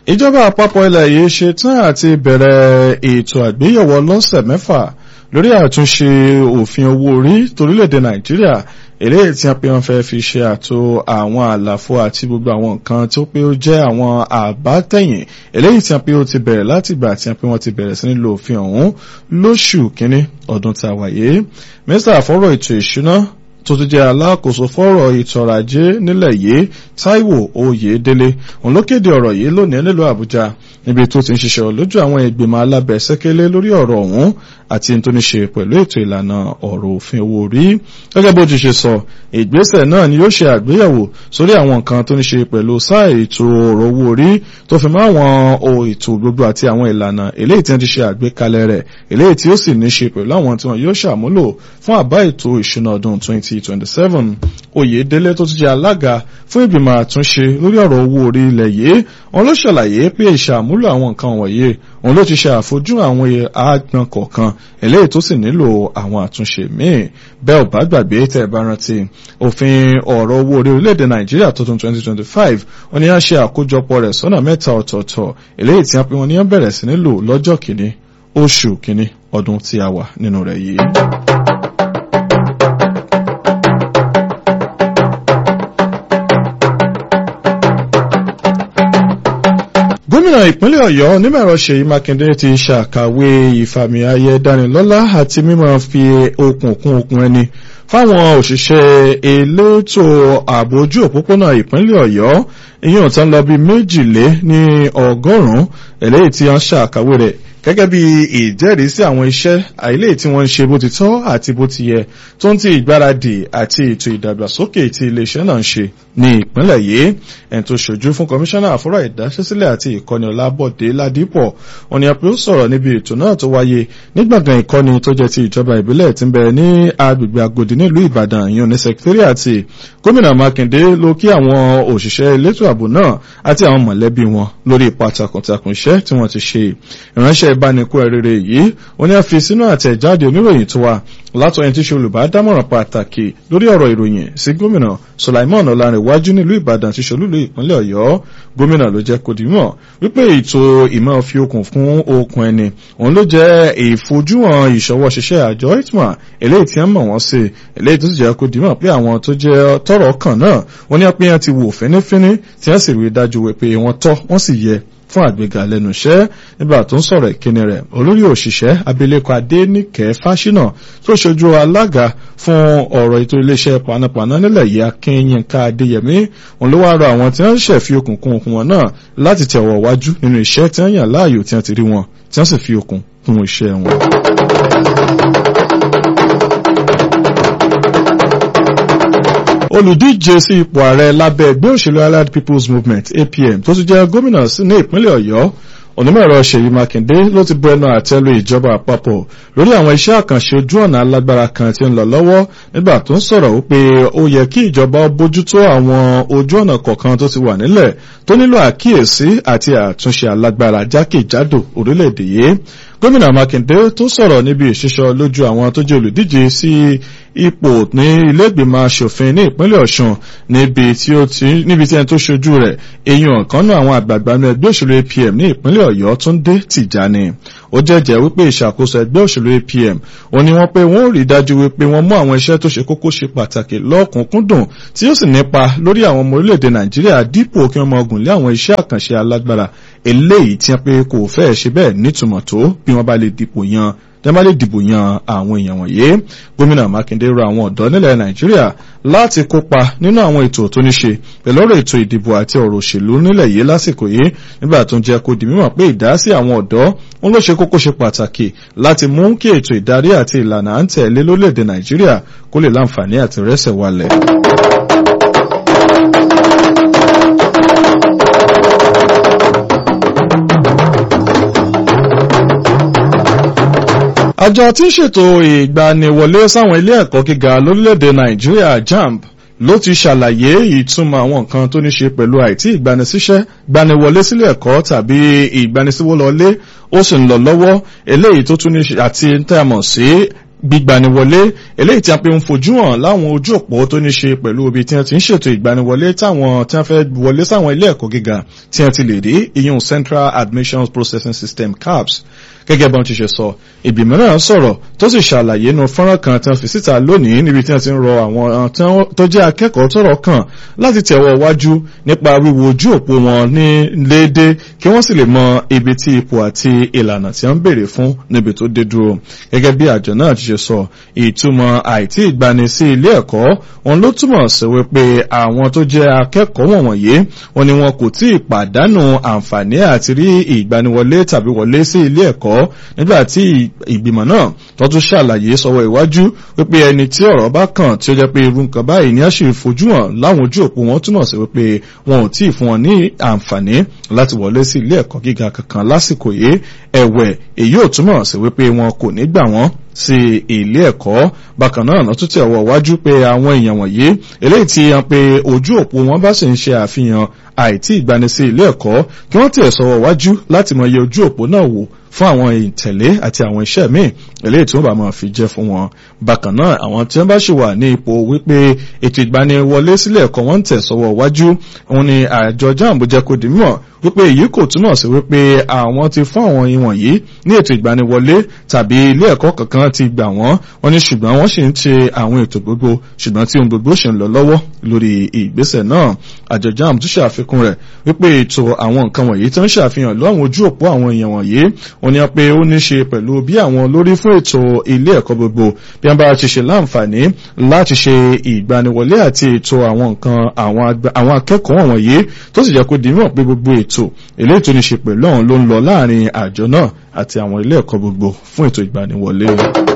ìjọba àpapọ̀ ilẹ̀ yìí ṣe tán àti bẹ̀rẹ̀ ètò àgbéyẹ̀wò lọ́sẹ̀ mẹ́fà lórí àtúnṣe òfin owó orí torílẹ̀-èdè nàìjíríà eléyìí tí wọ́n pe wọ́n fẹ́ fi ṣe àtò àwọn àlàfo àti gbogbo àwọn nǹkan tó pé ó jẹ́ àwọn àbátẹ̀yìn eléyìí tí wọ́n pe ó ti bẹ̀rẹ̀ láti ìgbà tí wọ́n pe wọ́n ti bẹ̀rẹ̀ sí ní lo òfin ọ̀hún lóṣù kínní ọdún tá a wà yìí mínísítà fọ́rọ̀ ètò ìṣúná tó ti jẹ́ alákòóso fọ́rọ̀ ètò ọrọ̀ ajé nílẹ̀ yìí Táíwò Oyèdélé òun ló kéde ọ̀rọ̀ yìí lónìí nílùú Àbújá níbi tó ti ń ṣiṣẹ́ lójú àwọn ìgbìmọ̀ alábẹ̀ẹ́sẹ́kẹ́lé lórí ọ̀rọ̀ ọ̀hún àti tó ní ṣe pẹ̀lú ètò ìlànà ọ̀rọ̀ òfin owó orí gẹ́gẹ́ bó ti ṣe sọ ìgbésẹ̀ náà ni yóò ṣe àgbéyẹ̀wò sórí àwọn nǹkan tó ní ṣe pẹ̀lú sáà ètò ọ̀rọ̀ owó orí tó fi mọ́ àwọn ètò gbogbo àti àwọn ìlànà eléyìí tí wọ́n ti ṣe àgbékalẹ̀ rẹ̀ eléyìí tí ó sì ní ṣe pẹ̀lú àwọn tí wọ́n yóò ṣàmúlò fún àbá ètò ìṣúná ọdún 2027 Oyèdélé tó ti jẹ́ alága fún ìgbìmọ̀ àtúnṣe lórí ọ̀rọ̀ owó orí ilẹ̀ yìí òun ló ṣàlàyé pé ìṣàmúlò àwọn nǹkan wọ̀nyí òun ló ti ṣe àfojú àwọn àgbọn kọ̀ọ̀kan eléyìí tó sì nílò àwọn àtúnṣe míì bẹ́ẹ̀ ò bá gbàgbé tẹ́ ẹ bá rántí òfin ọ̀rọ̀ owó orí orílẹ̀-èdè nàìjíríà tuntun 2025 wọ́n ní á ṣe àkójọpọ̀ rẹ̀ sọ́nà mẹ́ta ọ̀tọ̀ọ̀tọ̀ eléyìí tí wọ́n pe wọ́n ní á bẹ̀rẹ̀ sí nílò lọ́jọ́ kìíní oṣù kìíní ọdún tí a wà nínú rẹ̀ yìí. gómìnà ìpínlẹ̀ ọ̀yọ́ onímọ̀ẹ̀rọ ṣèyí mákindé ti ṣàkàwé ìfàmì ayẹ dánilọ́lá àti mímọ̀ fi okùn kún okùn ẹni fáwọn òṣìṣẹ́ elétò ààbò ojú òpópónà ìpínlẹ̀ ọ̀yọ́ ìyẹn tán lọ bí méjìlé ní ọgọ́rùn-ún eléyìí tí wọ́n ṣàkàwé rẹ̀ gẹ́gẹ́ bí ìjẹ́rìí sí àwọn iṣẹ́ àìlè tí wọ́n ń ṣe bó ti tọ́ àti bó ti yẹ tó ń ti ìgbáradì àti ètò ìdàgbàsókè tí iléeṣẹ́ náà ń ṣe ní ìpínlẹ̀ yìí ẹni tó ṣojú fún kọmíṣánná àfọ́rọ̀ ìdáṣẹ́sílẹ̀ àti ìkọ́ni ọlábọ̀dé ládìpọ̀ òní ẹ̀pẹ́ ó sọ̀rọ̀ níbi ètò náà tó wáyé ní gbọ̀ngàn ìkọ́ni tó jẹ́ ti ìjọba ìbílẹ̀ tí ń bẹ ní agbègbè agodi nílùú ìbàdàn ìyọ̀n ní sẹkítírìàtì gómìnà mákindé ló kí àwọn òṣìṣẹ́ elétò ààbò náà àti àwọn mọ̀lẹ́bí wọn lórí ipa takuntakun iṣẹ́ tí wọ́n ti ṣe ìránṣẹ́ ìbánikú ẹrẹrẹ yìí ó ní a fi sínú àtẹ̀jáde oníròyìn tó wà látọ̀ ẹni tí ṣe olùbádámọ̀ràn pàtàkì lórí ọ̀rọ̀ ìròyìn sí gómìnà Sulaimon Ọlárẹ̀wájú nílùú Ìbàdàn tí ṣolúlu ìpínlẹ̀ Ọ̀yọ́ gómìnà ló jẹ́ kó dìímọ̀ wípé ètò ìmọ̀ fi okùn fún okùn ẹni òun ló jẹ́ ìfojúhàn ìṣọwọ́ ṣiṣẹ́ àjọ itma eléyìí tí wọ́n mọ̀ wọ́n sí eléyìí tó sì jẹ́ kó dìímọ̀ pé àwọn tó jẹ́ tọ́rọ̀ kàn náà wọ́n ní apẹ́yàn ti wò fínífíní tí wọ́n sì rí dájú pé wọ́n tọ́ wọ́n sì yẹ fún àgbéga lẹ́nu iṣẹ́ nígbà tó ń sọ̀rọ̀ ìkíni rẹ̀ olórí òṣìṣẹ́ abilékọ adéníkẹ́ fáṣínà tó ṣojú alága fún ọ̀rọ̀ ètò iléeṣẹ́ panápaná nílẹ̀ yìí akínyínká adéyẹmí òun ló wá rọ àwọn tí wọ́n ṣẹ̀ fi okùn kún okùn wọn náà láti tẹ̀wọ̀ wájú nínú iṣẹ́ tí wọ́n yàn láàyò tí wọ́n ti rí wọn tí wọ́n sì fi okùn kún iṣẹ́ wọn. olùdíje sí ipò ààrẹ lábẹ́ ẹgbẹ́ òṣèlú allied people's movement apm tó tún jẹ́ gómìnà ní ìpínlẹ̀ ọ̀yọ́ onímọ̀ẹ̀rọ ṣèyí mákindé ló ti bu ẹnu àtẹ́lu ìjọba àpapọ̀ lórí àwọn iṣẹ́ àkànṣe ojú ọ̀nà alágbára kan tí ń lọ lọ́wọ́ nígbà tó ń sọ̀rọ̀ wípé ó yẹ kí ìjọba bójútó àwọn ojú ọ̀nà kọ̀ọ̀kan tó ti wà nílẹ̀ tó nílò àkíyèsí àti àtúnṣe alágbára jákèjádò orílẹ̀-èdè yìí gómìnà mákindé tó sọ̀rọ̀ níbi ìṣísọ lójú àwọn tó jẹ́ olùdíje sí ipò ní ilé-ìgbìmọ̀ asòfin ní ìpínlẹ̀ ọ̀ṣun níbi tí ó ti níbi tí ẹni tó ṣojú rẹ̀ èèyàn ọ̀kan náà àwọn àgbààgbà ní ẹgbẹ́ òṣèlú apm ní ìpínlẹ̀ ọ̀yọ́ túndé tìjàni ó jẹ́jẹ́ wípé ìṣàkóso ẹgbẹ́ òṣèlú apm ó ní wọ́n pé wọ́n ò rí dájú wípé wọ́n mú àwọn iṣẹ́ tó ṣe kókó ṣe pàtàkì lọ́kùnkúndùn tí ó sì nípa lórí àwọn ọmọ orílẹ̀-èdè nàìjíríà dípò kí wọ́n máa gùn lé àwọn iṣẹ́ àkànṣe alágbára eléyìí tí wọ́n pé kò fẹ́ẹ̀ ṣe bẹ́ẹ̀ nítumọ̀ tó bí wọ́n bá lè dìpò yan tẹ́lẹ̀ bá lè dìbò yan àwọn èèyàn wọ̀nyí gómìnà mákindé rọ àwọn ọ̀dọ́ nílẹ̀ nàìjíríà láti kópa nínú àwọn ètò tó ní ṣe pẹ̀lú ọ̀rọ̀ ètò ìdìbò àti ọ̀rọ̀ òṣèlú nílẹ̀ yìí lásìkò yìí nígbà tó ń jẹ́ kó di mímọ̀ pé ìdásí àwọn ọ̀dọ́ ń ló ṣe kókó ṣe pàtàkì láti mú kí ètò ìdarí àti ìlànà à ń tẹ̀lé lórílẹ̀‐èdè nàìjíríà kó lè láǹfààní àti rẹ́sẹ̀ walẹ̀. àjọ tí ń ṣètò ìgbaniwọlé sáwọn ilé ẹ̀kọ́ gíga lórílẹ̀‐èdè nàìjíríà jamb ló ti ṣàlàyé ìtumọ̀ àwọn nǹkan tó ní ṣe pẹ̀lú àìtí ìgbanisíṣẹ́ gbaniwọlé sílé ẹ̀kọ́ tàbí ìgbanisíwọlọlé ó sì ń lọ lọ́wọ́ eléyìí tó tún ní àti tẹ́mọ̀ sí gbígbaniwọlé eléyìí tí a pe ń fojú hàn láwọn ojú òpó tó ní ṣe pẹ̀lú ibi tí wọ́n ti ń ṣètò ìgbaniwọlé táwọn tí wọ́n fẹ́ wọlé sáwọn ilé ẹ̀kọ́ gíga tí wọ́n ti lè rí ìyún Central Admissions Processing System CAPS gẹ́gẹ́ bọ́n ti ṣe sọ ìgbìmọ̀ náà sọ̀rọ̀ tó sì ṣàlàyé inú fọ́nrán kan tí wọ́n fi síta lónìí níbi tí wọ́n ti ń rọ àwọn tó jẹ́ akẹ́kọ̀ọ́ tọ́rọ̀ kàn láti tẹ̀wọ́ wájú nípa wíwo ojú òpó wọn ní léde kí wọ́n sì lè mọ ibi tí ipò àti ìlànà tí wọ́n ń béèrè fún níbi tó dé dúró gẹ́gẹ́ bí àjọ náà ti ṣe sọ ìtumọ̀ àìtí ìgbani sí ilé ẹ̀kọ́ wọn ló túmọ̀ sí wípé àwọn tó jẹ́ akẹ́kọ̀ọ́ wọ̀nyí wọn ni wọn kò tí ì pàdánù àǹfààní àti rí ìgbaniwọlé tàbí wọlé sí ilé ẹ̀kọ́ nígbà tí ìgbìmọ̀ náà tó tún ṣàlàyé sọ́wọ́ iwájú wípé ẹni tí ọ̀rọ̀ bá kàn tí ó jẹ́ pé irú nǹkan báyìí ni a ṣe fojú hàn láwọn ojú òpó wọn túmọ̀ sí wípé wọn ò tí ì fún wọn ní àǹfààní láti wọlé sí ilé ẹ̀kọ́ gíga kankan lásìkò yìí ẹ̀wẹ̀ èyí ò túmọ̀ sí wípé wọn kò ní gbà wọ́n sí ilé ẹ̀kọ́ bákan náà lọ́tún tí ọwọ́ wájú pé àwọn èèyàn wọ̀nyí eléyìí tí hàn pé ojú òpó wọn bá sì ń ṣe àfihàn àìtí ìgbani sí ilé ẹ̀kọ́ kí wọ́n tẹ̀ sọ́wọ́ wájú láti mọ iye ojú òpó náà wò fún àwọn ìtẹ̀lé àti àwọn iṣẹ́ míì eléyìí tí wọ́n bá máa fi jẹ́ fún wọn. bákan náà àwọn tí wọ́n bá ṣì wà ní ipò wípé ètò ìgbaniwọlé sílé ẹ̀kọ́ wọn ń tẹ̀ sọ́wọ́ wájú òun ni àjọ jambo jẹ́ kó di mímọ̀ wípé èyí kò túmọ̀ sí wípé àwọn ti fún àwọn ìwọ̀nyí ní ètò ìgbaniwọlé tàbí ilé ẹ̀kọ́ kankan ti gbà wọ́n wọ́n ní ṣùgbọ́n wọ́n sì ń ṣe àwọn ètò gbogbo ṣùgbọ́n tí ohun gbogbo ṣì ń lọ lọ́wọ́ lórí ìgbésẹ̀ náà àjọ jamb tún ṣàfikún rẹ̀ wípé ètò àwọn nǹkan wọ̀nyí tó ń ṣàfihàn lọ́wọ́n ojú òpó àwọn èèyàn wọ̀nyí wọ́n ní pé ó ní ṣe pẹ̀lú bí àwọn olórí fún ètò ilé ẹ̀kọ́ gbogbo bí wọ́n bá ti ṣe láǹfààní láti ṣe ìgbaniwọlé àti ètò àwọn nǹkan àwọn akẹ́kọ̀ọ́ wọ̀nyí tó sì jẹ́ kó di mọ̀ pé gbogbo ètò eléyìí tó ní ṣe pẹ̀lú ọ̀hún ló ń lọ láàrin àjọ náà àti àwọn ilé ẹ̀kọ́ gbogbo fún ètò ìgbaniwọlé.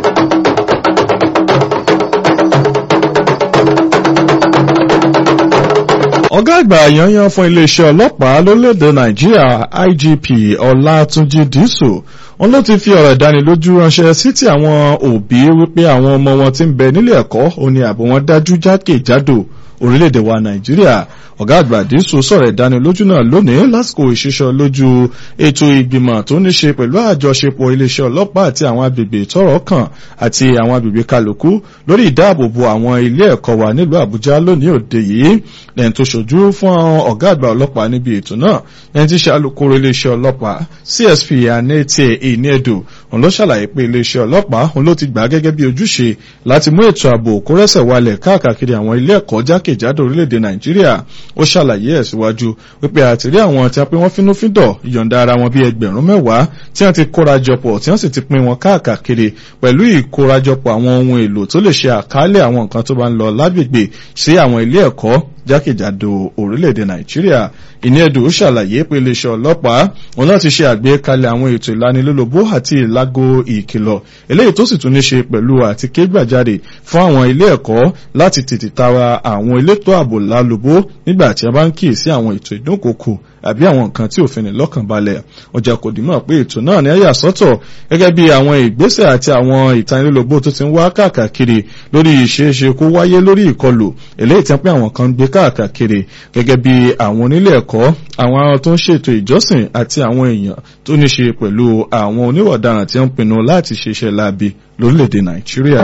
ọ̀gá àgbà yanyan fún iléeṣẹ́ ọlọ́pàá lórílẹ̀‐èdè nàìjíríà igp ọlátúnjì dísù wọn ló ti fi ọ̀rọ̀ ìdánilójú ránṣẹ́ sí ti àwọn òbí wípé àwọn ọmọ wọn ti ń bẹ nílé ẹ̀kọ́ òní ààbò wọn dájú jákèjádò orílẹ̀-èdè wa nàìjíríà ọ̀gá àgbà dísù sọ̀rọ̀ ìdánilójú náà lónìí lásìkò ìṣiṣọ́ lójú ètò ìgbìmọ̀ tó ní ṣe pẹ̀lú àjọṣepọ̀ iléeṣẹ́ ọlọ́pàá àti àwọn agbègbè tọ́rọ̀ kàn àti àwọn agbègbè kálukú lórí ìdáàbòbò àwọn ilé ẹ̀kọ́ wa nílùú àbújá lónìí òde yìí lẹ́yìn tó ṣojú fún ọ̀gá àgbà ọlọ́pàá níbi ètò náà lẹ́yìn tí ṣe alukoro iléeṣẹ́ ọlọ́pàá csp anete iniedo òun ló ṣàlàyé pé iléeṣẹ́ ọlọ́pàá òun ló ti gbà gẹ́gẹ́ bí ojúṣe láti mú ètò ààbò kó rẹ́sẹ̀ walẹ̀ káàkiri àwọn ilé ẹ̀kọ́ jákèjádò orílẹ̀-èdè nàìjíríà ó ṣàlàyé ẹ̀ síwájú wípé àtìrí àwọn tí a pé wọ́n fínúfíndọ̀ ìyọ̀ǹda ara wọn bíi ẹgbẹ̀rún mẹ́wàá tí wọ́n ti kórajọpọ̀ tí wọ́n sì ti pín wọn káàkiri pẹ̀lú ìkórajọpọ̀ àwọn ohun èlò tó lè ṣe àkálẹ̀ àwọn nǹkan tó bá ń lọ lágbègbè sí àwọn ilé ẹ̀kọ́ jákèjádò orílẹ̀-èdè nàìjíríà ìníẹ̀dù ṣàlàyé pé iléeṣẹ́ ọlọ́pàá òun náà ti ṣe àgbékalẹ̀ àwọn ètò ìlanilólobó àti ìlágo ìkìlọ̀ eléyìí tó sì tún ní ṣe pẹ̀lú àti kégbàjáde fún àwọn ilé ẹ̀kọ́ láti tètè tara àwọn elétò ààbò lálobó nígbà tí a bá ń kíyèsí àwọn ètò ìdúnkòkò àbí àwọn nǹkan tí òfin ní lọ́kàn balẹ̀ ọjà kò dìmọ̀ pé ètò náà ní ẹ̀yà sọ́tọ̀ gẹ́gẹ́ bí àwọn ìgbésẹ̀ àti àwọn ìtanilólobó tó ti ń wá káàkiri lórí ìṣeéṣe kó wáyé lórí ìkọlù eléyìí tí wọ́n pé àwọn kan ń gbé káàkiri gẹ́gẹ́ bí àwọn onílé ẹ̀kọ́ àwọn tó ń ṣètò ìjọsìn àti àwọn èèyàn tó ní ṣe pẹ̀lú àwọn oníwọ̀daràn tí wọ́n pinnu láti ṣiṣẹ́ láabi lórílẹ̀‐èdè nàìjíríà.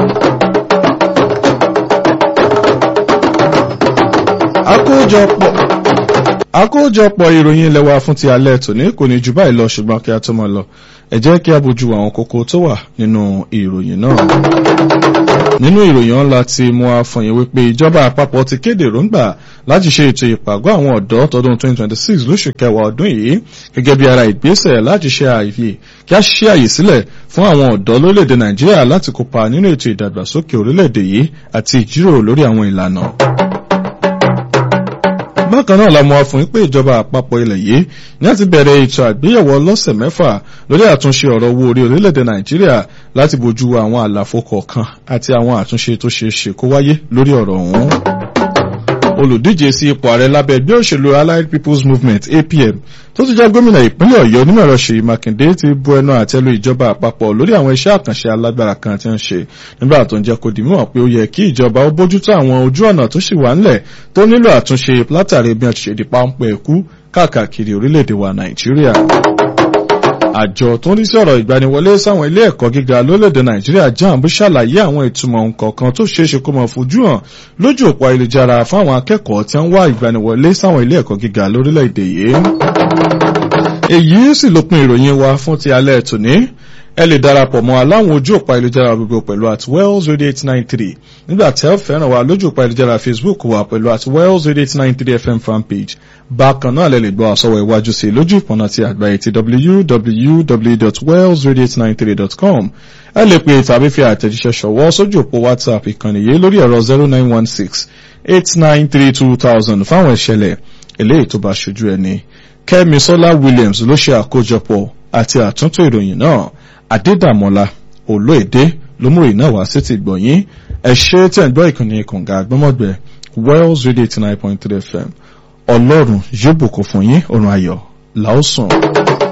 àkójọpọ̀ àkójọpọ̀ ìròyìn ilẹ̀ wa fún ti alẹ́ tòní kò ní jù báyìí lọ ṣùgbọ́n kí a tó máa lọ ẹ jẹ́ kí a bójú àwọn kókó tó wà nínú ìròyìn náà nínú ìròyìn ọ̀la ti mú àfọyín wípé ìjọba àpapọ̀ ti kéde èròǹgbà láti ṣe ètò ìpàgọ́ àwọn ọ̀dọ́ tọdún 2026 lóṣù kẹwàá ọdún yìí gẹ́gẹ́ bí ara ìgbésẹ̀ láti ṣe àyè kí a ṣe àyè sílẹ̀ fún àwọn ọ̀dọ́ lórílẹ̀‐èdè nàìjíríà láti kópa nínú ètò ìdàgbàsókè orílẹ̀‐èdè yìí àti ìjíròrò lórí àwọn ìlànà bákan náà la mọ̀ wá fún pé ìjọba àpapọ̀ ilẹ̀ yìí ní àti bẹ̀rẹ̀ ètò àgbéyẹ̀wò ọlọ́sẹ̀ mẹ́fà lórí àtúnṣe ọ̀rọ̀ owó orí orílẹ̀-èdè nàìjíríà láti bójú àwọn àlàfo kọ̀ọ̀kan àti àwọn àtúnṣe tó ṣeé ṣe kó wáyé lórí ọ̀rọ̀ ọ̀hún olùdíje sí ipò ààrẹ lábẹ́ ẹgbẹ́ òṣèlú allied people's movement apm tó ti jẹ́ gómìnà ìpínlẹ̀ ọ̀yọ́ onímọ̀ ẹ̀rọ ṣèyí mákindé ti bu ẹnu àtẹ́lu ìjọba àpapọ̀ lórí àwọn iṣẹ́ àkànṣe alágbára kan tí ń ṣe nígbà tó ń jẹ́ kó di mímọ̀ pé ó yẹ kí ìjọba ó bójútó àwọn ojú ọ̀nà tó sì wà ńlẹ̀ tó nílò àtúnṣe látàrí bí wọ́n ti ṣe di páńpẹ́ ẹ̀kú káàkiri orílẹ̀-èdè wa nàìjíríà àjọ tó ń rí sí ọ̀rọ̀ ìgbaniwọlé sáwọn ilé ẹ̀kọ́ gíga lórílẹ̀‐èdè nàìjíríà jamb ṣàlàyé àwọn ìtumọ̀ nǹkan tó ṣeéṣe kó máa fojú hàn lójú òpó ayélujára fáwọn akẹ́kọ̀ọ́ tí ń wá ìgbaniwọlé sáwọn ilé ẹ̀kọ́ gíga lórílẹ̀‐èdè yìí. èyí sì lópin ìròyìn wa fún ti alẹ́ tòní ẹ lè darapọ̀ mọ́ aláwọn ojú òpó ayélujára gbogbo pẹ̀lú at wells radio eight nine three nígbà tí ẹ fẹ́ràn wa lójú òpó ayélujára facebook wa pẹ̀lú at wells radio eight nine three fm fanpage bákan náà lẹ lè gbọ́ àsọwọ́ iwájú sí lójú ìpọ̀nà ti àgbáyé ti www.wellsradio893.com ẹ lè pè tàbí fi àtẹ̀jíṣẹ́ ṣọwọ́ sójú òpó whatsapp ìkànnì yìí lórí ẹ̀rọ zero nine one six eight nine three two thousand fáwọn ìṣẹ̀lẹ̀ eléyìí tó bá ṣojú ẹni kẹ́mi sọ́lá williams ló ṣe àkójọpọ̀ àti àtúntò ìròyìn náà adédàmọ́lá olóèdè lómúrè náà wá sí ti gbọ̀nyìn ẹ ṣe tẹ̀ ń gbọ́ ìkànnì kànga àgbọ́mọ̀gbẹ́ wells radio eighty nine point three fm ọlọ́run yóò bùkún fún yín ọ̀run ayọ̀ làásùn.